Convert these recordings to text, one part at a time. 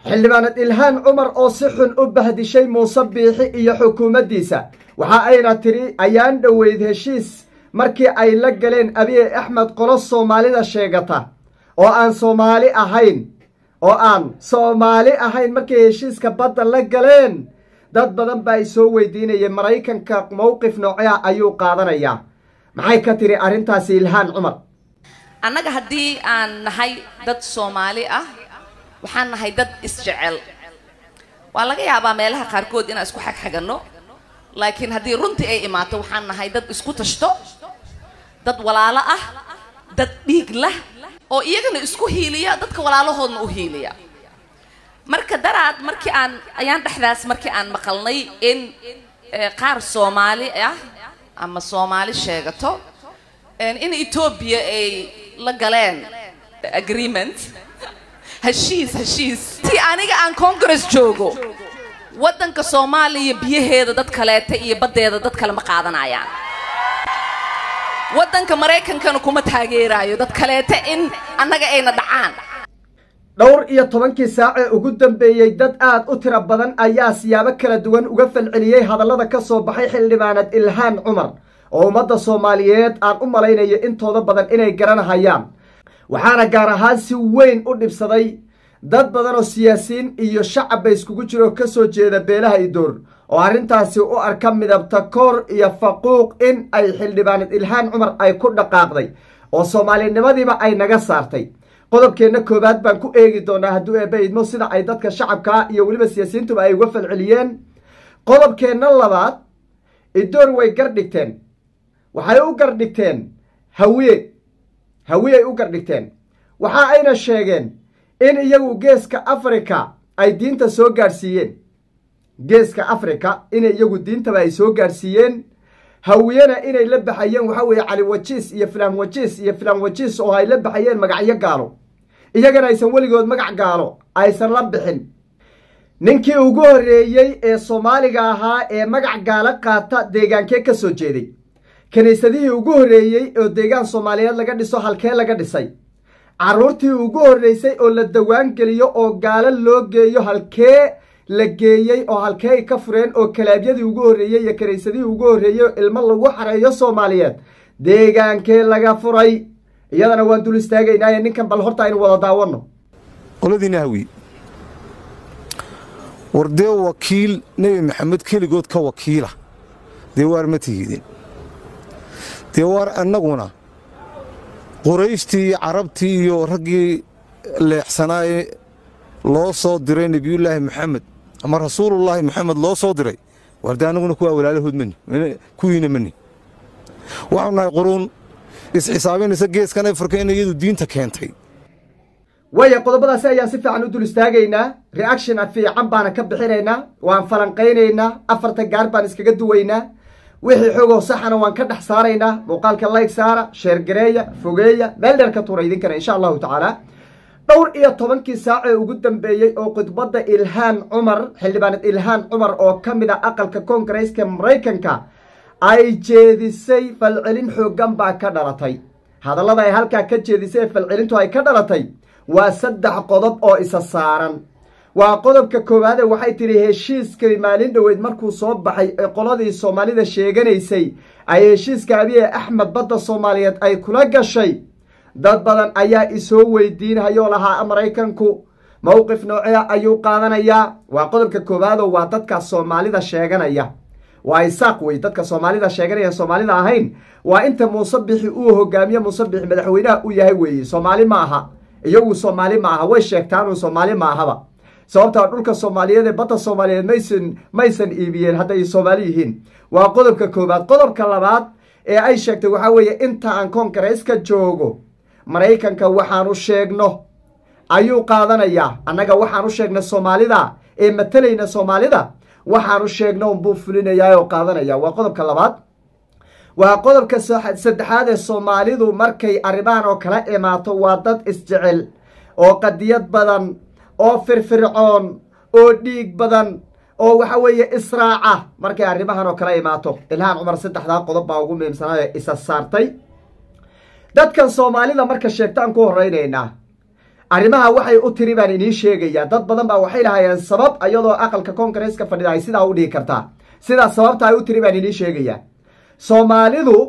xildhibaanad ilhaan cumar oo si xun u bahdishay muuse biixi iyo xukuumaddiisa waxa ayna tidhi ayaan dhoweyd heshiis markii ay la galeen abiye axmed qolo soomaalida sheegata oo aan soomaali ahayn oo aan soomaali ahayn markay heshiiska badda la galeen dad badan baa ay soo weydiinayeen maraykanka mowqif noocea ayuu qaadanayaa maxay ka tidhi arrintaasi ilhaan cumar annaga haddii aan nahay dad soomaali ah waxaan nahay dad isjecel waa laga yaabaa meelaha qaarkood inaan isku xagxaganno laakiin haddii runtii ay imaato waxaan nahay dad isku tashto dad walaalo ah dad dhiig lah oo iyagana isku hiiliya dadka walaalahoodna u hiiliya marka daraad markii aan ayaan dhexdaas markii aan maqalnay in qaar soomaali ah ama soomaali sheegato in etoobiya ay la galeen agreement heshiis heshiis ti aniga aan congress joogo waddanka soomaaliya biyaheeda dad kaleeta iyo baddeeda dad kale ma qaadanayaan waddanka maraykankana kuma taageeraayo dad kaleeta in annaga ayna dhacaan dhowr iyo tobankii saac ee ugu dambeeyey dad aad u tiro badan ayaa siyaabo kala duwan uga falceliyey hadallada ka soo baxay xildhibaanad ilhaan cumar oo ummadda soomaaliyeed aan u malaynayo intooda badan inay garanahayaan waxaana gaar ahaan si weyn u dhibsaday dad badan oo siyaasiyiin iyo shacabba iskugu jiro ka soo jeeda beelaha idoor oo arrintaasi u arka midabta koor iyo faquuq in ay xildhibaanad ilhaan cumar ay ku dhaqaaqday oo soomaalinimadiiba ay naga saartay qodobkeenna koowaad baan ku eegi doonaa hadduu eebba idmo sida ay dadka shacabkaa iyo weliba siyaasiyiintuba ay uga falceliyeen qodobkeenna labaad idoor way gardhigteen waxay u gardhigteen hawiye hawiyey u gardhigteen waxa ayna sheegeen in iyagu geeska africa ay diinta soo gaadhsiiyeen geeska africa inay iyagu diintaba ay soo gaadhsiiyeen hawiyena inay la baxayeen waxa weeye cali wajiis iyo filaan wajiis iyo filaan wajiis oo ay la baxayeen magacyo gaalo iyagana aysan weligood magac gaalo aysan la bixin ninkii ugu horreeyey ee soomaaliga ahaa ee magac gaalo qaata deegaankee ka soo jeeday kiniisadihii ugu horreeyey oo deegaan soomaaliyeed laga dhiso halkee laga dhisay carruurtii ugu horreysay oo la dawaan geliyo oo gaalo loo geeyo halkee la geeyey oo halkee ay ka fureen oo kalaabyadii ugu horreeyey iyo kiniisadihii ugu horreeyey oo ilmo lagu xareeyo soomaaliyeed deegaankee laga furay iyadana waan dul istaagaynaaye ninkan bal horta aynu wada daawanno qoladiina hawi war dee wakiil nebi maxamed keligood ka wakiila dee waar ma tihidin dee waar annaguna qurayshtii iyo carabtii iyo raggii leexsanaaye loo soo diray nebiyullaahi maxamed ama rasuulullaahi maxamed loo soo diray waar dee annaguna kuwaa walaalahood mani kuwiina mani waxaanu nahay quruun isxisaabinaysa geeskan afrika in iyadu diinta keentay waaya qodobadaasi ayaan si fiican u dul istaagaynaa reaction fiican baana ka bixinaynaa waan falanqaynaynaa afarta gaar baan iskaga duwaynaa wixii xogoo saxana waan ka dhex saaraynaa muuqaalka layg saara sheergareeya fogeeya meel dheer ka tuura idinkana insha allahu tacaala dhowr iyo tobankii saac ee ugu dambeeyey oo khudbadda ilhaan cumar xildhibaanad ilhaan cumar oo ka mid a aqalka koongareeska maraykanka ay jeedisay falcelin xooggan baa ka dhalatay hadallada ay halkaa ka jeedisay ee falcelintu ay ka dhalatay waa saddex qodob oo isa saaran waa qodobka koowaade waxay tidhi heshiiskani maalin dhoweyd markuu soo baxay ee qoladii soomaalida sheeganaysay ay heshiiska abiye axmed badda soomaaliyeed ay kula gashay dad badan ayaa isoo weydiinhayoo lahaa maraykanku mowqif noocea ayuu qaadanayaa waa qodobka koowaadoo waa dadka soomaalida sheeganaya waa isaaq wey dadka soomaalida sheeganaya soomaalida ahayn waa inta muuse bixi uu hogaamiye muuse bixi madaxweynaha u yahay weeye soomaali ma aha iyagu soomaali ma aha way sheegtaanuu soomaali ma ahaba sababtaa dhulka soomaaliyeed ee badda soomaaliyeed maysan maysan iibiyeen hadday soomaali yihiin waa qodobka koowaad qodobka labaad ee ay sheegtay waxaa weeye inta aan koongareeska joogo maraykanka waxaanu sheegno ayuu qaadanayaa annaga waxaanu sheegna soomaalida ee matalayna soomaalida waxaanu sheegno unbuu fulinayaa oo qaadanaya waa qodobka labaad waa qodobka saddexaad ee soomaalidu markay arrimahan oo kala imaato waa dad isjecel oo qadiyad badan oo firfircoon oo dhiig badan oo waxa weeye israaca markay arrimahan oo kala imaato ilhaan cumar saddexdaa qodob baa ugu muhiimsanaa ee isa saartay dadkan soomaalida marka sheegtaan ku horeynaynaa arrimaha waxay u tiri baan idiin sheegayaa dad badan baa waxay lahaayeen sabab iyadoo aqalka koongareeska fadhida ay sidaa u dhigi kartaa sidaa sababta ay u tiri baan idiin sheegayaa soomaalidu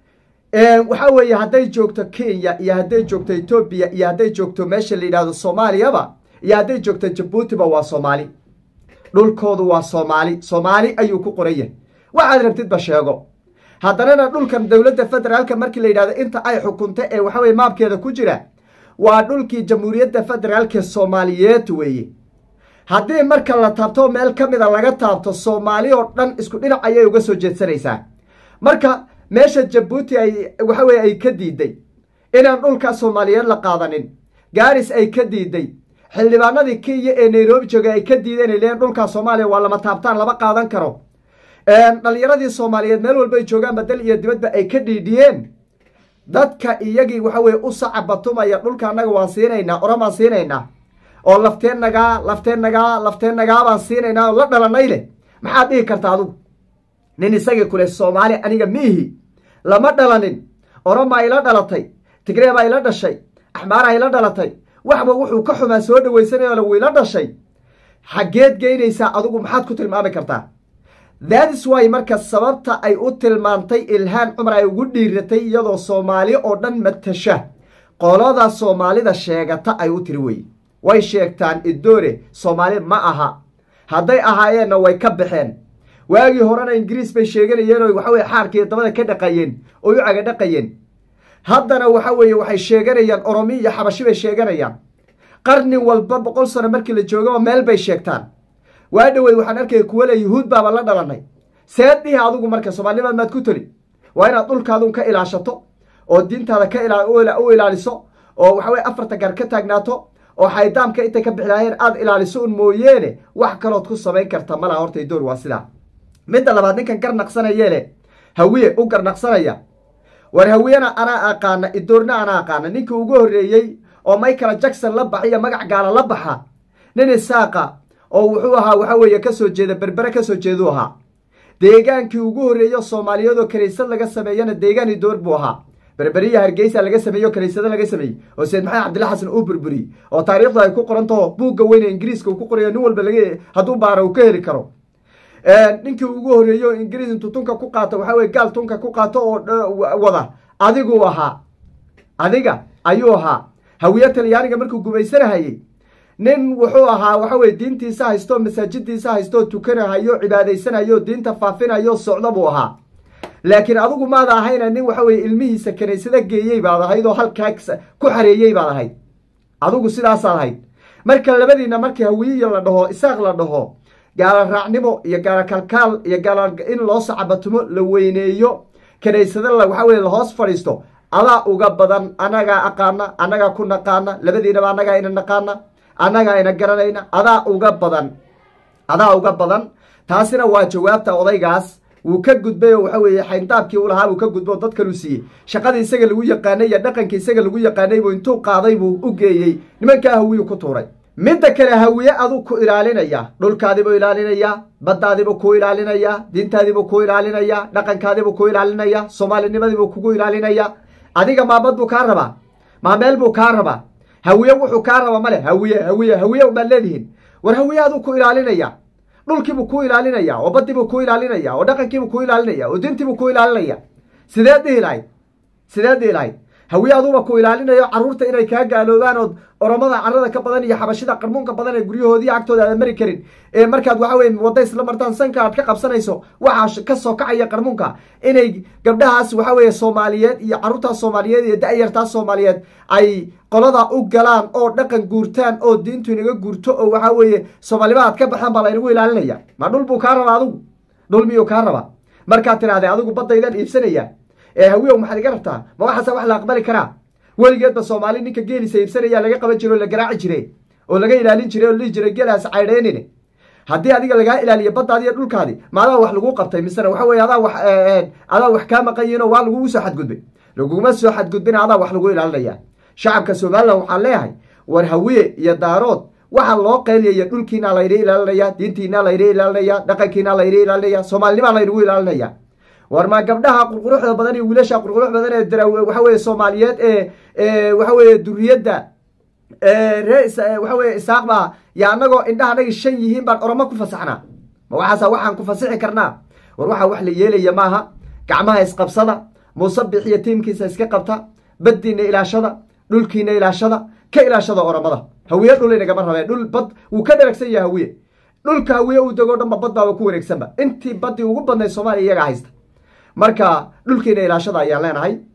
waxa weeye hadday joogto kenya iyo hadday joogto etoobiya iyo hadday joogto meesha la yidhahdo soomaaliyaba iyo hadday joogto jabuutiba waa soomaali dhulkoodu waa soomaali soomaali ayuu ku qoran yahay waxaad rabtidba sheego haddanana dhulkan dowladda federaalka markii la yidhahdo inta ay xukunta ee waxaweye maabkeeda ku jira waa dhulkii jamhuuriyadda federaalka soomaaliyeed weeye haddii marka la taabto meel ka mida laga taabto soomaali oo dhan isku dhinac ayay uga soo jeedsanaysaa marka meesha jabuuti ay waxa weye ay ka diiday inaan dhulka soomaaliyeed la qaadanin gaaris ay ka diiday xildhibaanadii kenya ee nairobi jooga ay ka diideen ay leeyiin dhulka soomaaliya waa lama taabtaan lama qaadan karo dhallinyaradii soomaaliyeed meel walba ay joogaan badal iyo dibadba ay ka dhiidhiyeen dadka iyagii waxa weye u sacabatumaya dhulka annaga waan siinaynaa oramaan siinaynaa oo lafteen nagaa lafteen nagaa lafteen nagaa baan siinaynaa oo la dhalanay leh maxaad dhihi karta adugu nin isagii kule soomaali aniga miihi lama dhalanin oromaa ila dhalatay tigree baa ila dhashay axmaaraa ila dhalatay waxba wuxuu ka xumaa soo dhawaysanayoo wuu ila dhashay xaggeed geynaysaa adugu maxaad ku tilmaami kartaa thatis wy marka sababta ay u tilmaantay ilhaan cumar ay ugu dhiiratay iyadoo soomaali oo dhan matasha qolada soomaalida sheegata ay u tiri weye way sheegtaan idoore soomaali ma aha hadday ahaayeenna way ka baxeen waagii horena ingiriis bay sheeganayeen oo waxaweye xaarkii dabada ka dhaqayeen oo u caga dhaqayeen haddana waxa weeye waxay sheeganayaan oromi iyo xabashi bay sheeganayaan qarni walba boqol sano markii la joogaba meel bay sheegtaan waa dhoweyd waxaan arkaya kuwa le yuhuud baaba la dhalanay seed dhihi adugu marka soomaalinimaad maad ku toli waa inaad dhulkaadun ka ilaashato oo diintaada ka u ilaaliso oo waxaweye afarta gaar ka taagnaato oo xaydaamka intay ka bixilaayeen aada ilaaliso un mooyeene wax kalood ku samayn karta malaha horta idoor waa sidaa midda labaad ninkan garnaqsanayeele hawiye u garnaqsanaya war hawiyena anaa aqaana idoorna anaa aqaana ninkii ugu horreeyey oo michael jackson la baxiyo magac gaala la baxa nin isaaqa oo wuxuu ahaa waxa weeye kasoo jeeda berbere kasoo jeeduu ahaa deegaankii ugu horreeyo soomaaliyeedoo kaniisad laga sameeyana deegaan idoor buu ahaa berberiya hargeysa laga sameeyo kaniisado laga sameeyey oo sayid maxamed cabdilla xasan uu burburiyey oo taariikhdu ay ku qorantaho buugga weyne ingiriiska uu ku qorayo nin walba laga hadduu baara uu ka heli karo ninkii ugu horreeyo ingiriis intuu tunka ku qaato waxa weye gaal tunka ku qaato oo wada adiguu ahaa adiga ayuu ahaa hawiye talyaaniga markuu gumaysanahayey nin wuxuu ahaa waxa weye diintiisa haysto masaajidiisa haysto tukanahayo cibaadaysanayo diinta faafinayo socdo buu ahaa laakiin adigu maada ahayna nin waxa weye ilmihiisa kanaysada geeyey baad ahayd oo halkaa ku xareeyey baad ahayd adigu sidaasaad ahayd marka labadiina markii hawiyiya la dhaho isaaq la dhaho gaala raacnimo iyo gaala kalkaal iyo gaala in loo sacabatumo la weyneeyo kanaysada waxa weye lahoos fadhiisto adaa uga badan annagaa aqaana annagaa ku naqaana labadiinaba annagaa ina naqaana annagaa ina garanayna adaa uga badan adaa uga badan taasina waa jawaabta odaygaas wuu ka gudbay oo waxa weeye xayndaabkii u lahaa buu ka gudbay oo dad kaluu siiyey shaqadii isaga lagu yaqaanay iyo dhaqankii isaga lagu yaqaanay buu intuu qaaday buu u geeyey nimankaa hawiyuu ku tuuray midda kale hawiye aduu ku ilaalinaya dhulkaadiibuu ilaalinayaa baddaadiibuu ku ilaalinayaa diintaadiibuu ku ilaalinayaa dhaqankaadiibuu ku ilaalinaya soomaalinimadiibuu kugu ilaalinaya adiga maabad buu kaa rabaa maameel buu kaa rabaa hawiye wuxuu kaa raba male hawiye hawiye hawiye ubaad leedihiin war hawiye aduu ku ilaalinaya dhulkiibuu ku ilaalinaya oo baddiibuu ku ilaalinaya oo dhaqankiibuu ku ilaalinaya oo diintiibuu ku ilaalinaya sideed dhihi lahayd sideed dhihi lahayd hawiye aduuba ku ilaalinayo carruurta inay kaa gaaloobaan ood oromada carada ka badan iyo xabashida qarmuunka badan ee guryahoodii agtooda aada mari karin ee markaad waxa weye wadda isla martaan sanka aad ka qabsanayso waxaa ka soo kacaya qarmuunka inay gabdhahaas waxa weeye soomaaliyeed iyo carruurtaas soomaaliyeed iyo da-yartaas soomaaliyeed ay qolada u galaan oo dhaqan guurtaan oo diintu inaga guurto oo waxa weeye soomaalima aad ka baxaan baa laynagu ilaalinaya ma dhul buu kaa rabaa adigu dhul miyuu kaa rabaa markaad tidhahdee adigu baddaydan iibsanaya ee hawiyow maxaad iga rabtaa ma waxaasa wax la aqbali karaa weligeedba soomaali ninka geelisa iibsanaya laga qaban jire oo la garaaci jire oo laga ilaalin jiray oo la dhihi jiray geelaas caydheynine haddii adiga lagaa ilaaliyo baddaadi iyo dhulkaadi ma adaa wax lagu qabtay misena waxa weye adaa wax adaa wax kaa maqan yihin oo waa lagugu soo xadgudbay laguguma soo xadgudbin adaa wax lagu ilaalinaya shacabka somalilan waxaan leeyahay war hawiye iyo daarood waxaa loo qeyliyaya dhulkiina layna ilaalinaya diintiina layna ilaalinaya dhaqankiina layna ilaalinaya soomaalinimaa laynagu ilaalinaya war ma gabdhaha qurquruxda badan iyo wiilasha qurqurux badan ee dara waxa weye soomaaliyeed ee waxa weye duriyadda ree waxa weye isaaq baa yaa anagoo indhaha anagi shan yihiin baan oromo ku fasaxnaa ma waxaasa waxaan ku fasixi karnaa war waxaa wax la yeelaya maaha gacmaha isqabsada muusabix iyo tiimkiisa iska qabta baddiina ilaashada dhulkiina ilaashada ka ilaashada oromada hawiye dhul inagama rabeen dhul bad wuu ka dharagsan yahay hawiye dhulka hawiye uu dego dhanba bad baaba ku wareegsanba intii baddii ugu badnayd soomaaliya iyagaa haysta marka dhulkiina ilaashada ayaan leenahay